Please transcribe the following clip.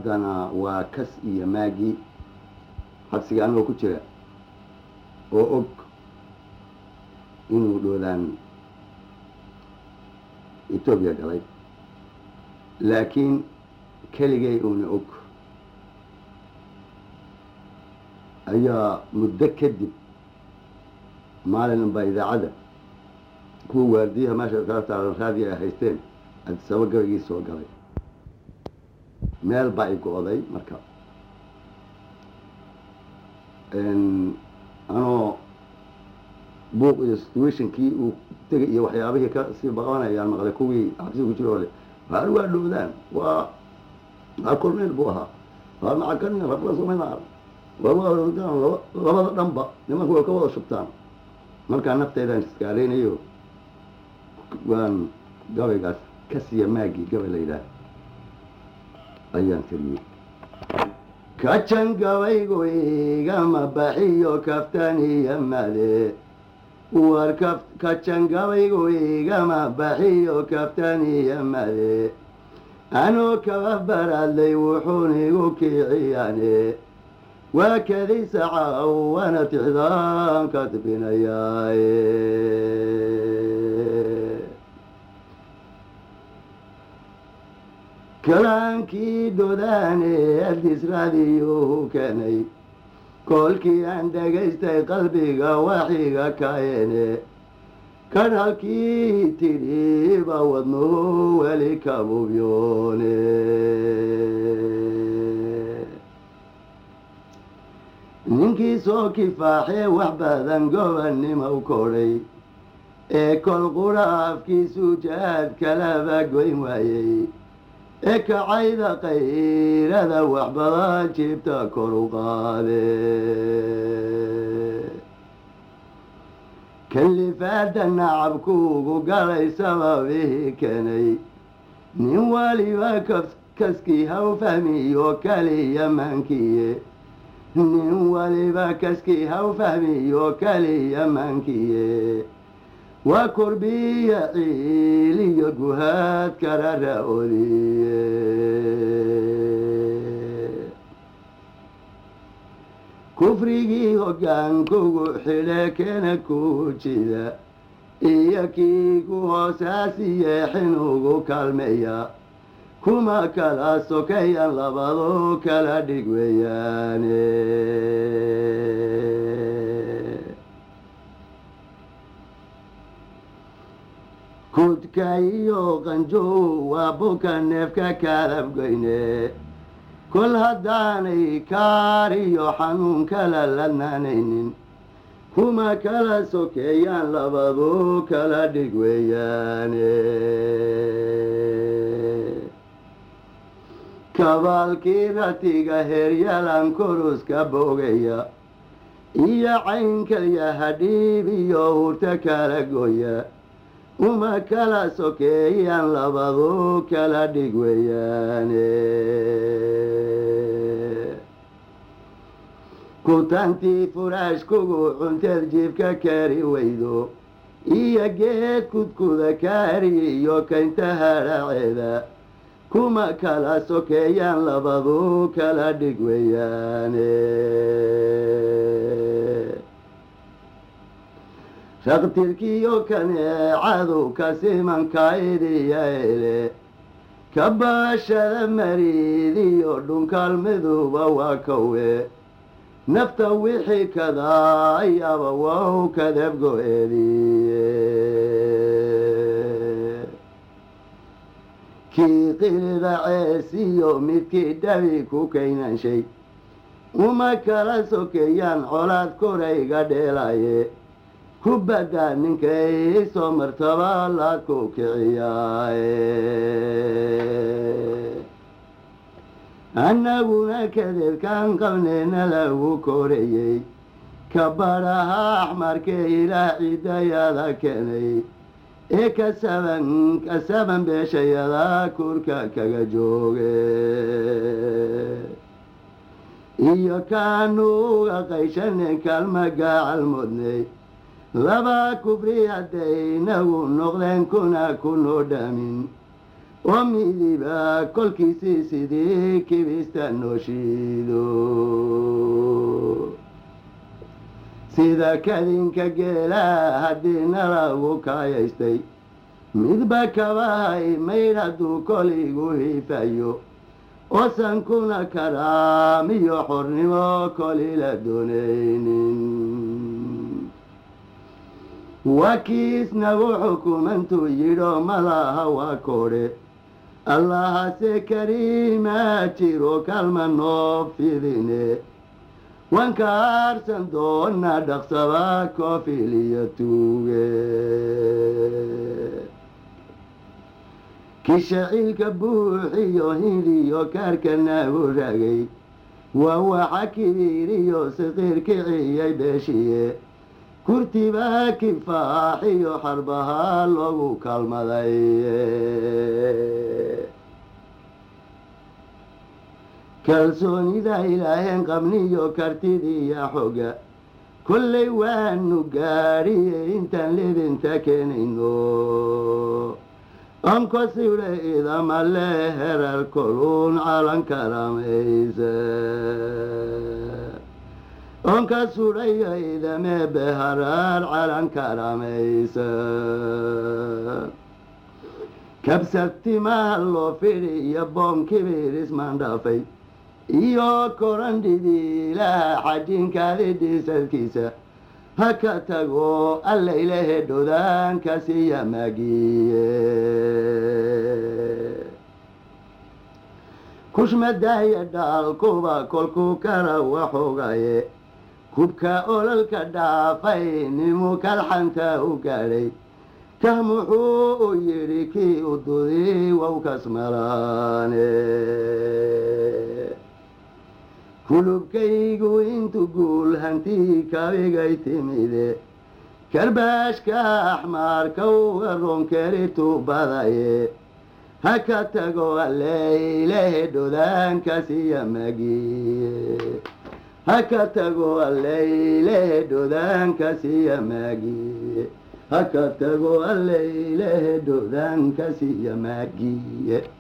haddana waa kas iyo maagi xabsiga anigoo ku jira oo og inuu dhoodaan etoobiya galay laakiin keligay uuna og ayaa muddo kadib maalin unbaa idaacadda kuwa waardiyaha meesha kala taalan raadiya ay haysteen adisaba gabaygii soo galay meel baa i go-day marka anoo buuq iyo situationkii uu tegay iyo waxyaabihii ka sii baqanayaan maqlay kuwii xabsiga ku jiro ole waar waa dhowdaan waa waa korneyl buu ahaa waa macakanin rabla somaynaar waa waa labada dhanba nimanku way ka wada shubtaan markaa nafteydaan iskaaleynayo waan gabaygaas ka siiya maagii gabay la yidhaah ayaan tiriyey kajan gabaygu igama baxiyo kaftaniya made war kajan gabaygu igama baxiyo kaftaniya made anuu kaba baradlay wuxuun igu kiciyaane waa kadii sacaw waana tixdaan ka tibinayaaye kalaankii dodaane adisraadiyuu keenay koolkii aan dhagaystay qalbiga waxiga kaene kan halkii tidhiba wadnuhu weli kabubyoone ninkii soo kifaaxee wax badan gobannimow kodhay ee kol qura afkiisu jaad kalaba goyn waayey ee kacayda qayrada wax badan jiibta kor u qaade kallifaada nacabkuugu galay sababihii keenay nin waliba kaskii haw fahmiyo kaliya maankiye nin waliba kaskii haw fahmiyo kaliya maankiye waa korbiya ciiliyo guhaad karara odiye kufrigii hoggaankugu xidhe keena ku jida iyo kii ku hoosaasiye xinugu kaalmeeya kuma kala sokayan labado kala dhig weeyaane kudka iyo qanjow waa buka neefka kalabgoyne kol haddaanay kaar iyo xanuun kala ladnaanaynin kuma kala sokeeyaan labadu kala dhig weeyaane kabaalkii ratiga heeryalan koruska boogaya iyo caynkalya hadhiib iyo hurta kala gooya uma kala sokeeyaan labadu kala dhig weeyaane kutantii furaashkugu cunteed jiibka kari weydo iyo geed kudkuda kaari iyo kaynta hadhaceeda kuma kala sokeeyaan labadu kala dhig weeyaane shaqtirkiyo kaneecadu ka simankaydiya ele ka baashada mariidiyo dhunkaalmiduba waa kowe nafta wixii kadaayaba wow kadabgo-ediye kii qirida ceesiyo midkii dhabi ku kaynanshay uma kala sokeeyaan colaad korayga dheelaye ku baddaa ninkay soo martaba laad ku kiciyaaye annaguna kadeedkaan qabneyna lagu korayey kabadhaha axmarkee ilaa ciidayada keenay ee kasaban kasaban beeshayada kurka kaga jooge iyo kaanuga qayshanen kaalma gaacal mudnay laba kubri hadday inagu noqdeen kuna kunoo dhamin oo midiba kolkiisii sidii kibista nooshiido sida kadinka geela haddii nalagu kaayaystay midba kabahay maydh hadduu koligu hiifayo oosankuna karaamiyo xornimo koli la doonaynin waa kiisnagu xukumantuu yidho malaha waa koodhe allahase kariimaa jiro kalma noo fidine waan ka aarsan doona dhaqsaba koofiliyo tuuge kishaciilka buuxiyo hiliyo kaarkanagu ragay waa waxa kibiiriyo siqiir kiciyay beeshiye kurtibaa kifaaxiyo xarbahaa loogu kaalmaday kalsoonida ilaaheen qabniyo kartidiiya xooga kollay waanu gaadhiye intaan libinta keenayno onko siwdhe idamale herar koluun calan karamaysa onka sudhayo idame beharaar calan karamaysa kabsabtimaha loo fidhi iyo boom kibiris mandhafay iyo korandhidiilaha xajinkaadi dhisadkiisa ha ka tago allaylehe dhodaankaasiya maagiye kushmadaaya dhaalkuba kolkuu kara waxogaye kubka ololka dhaafay nimu kalxanta u gaadhay kah muxuu u yidhi kii u dudi wow kasmalaane kulubkaygu intu guul hantii kabigay timide karbaashka axmaarka uga ronkeritu badaye ha ka tago alleylehe dhodaankaasiya magiye ha ka tago alleylehe dhodaankaasiya maagiye ha ka tago alleylehe dhodaankaasiya maagiye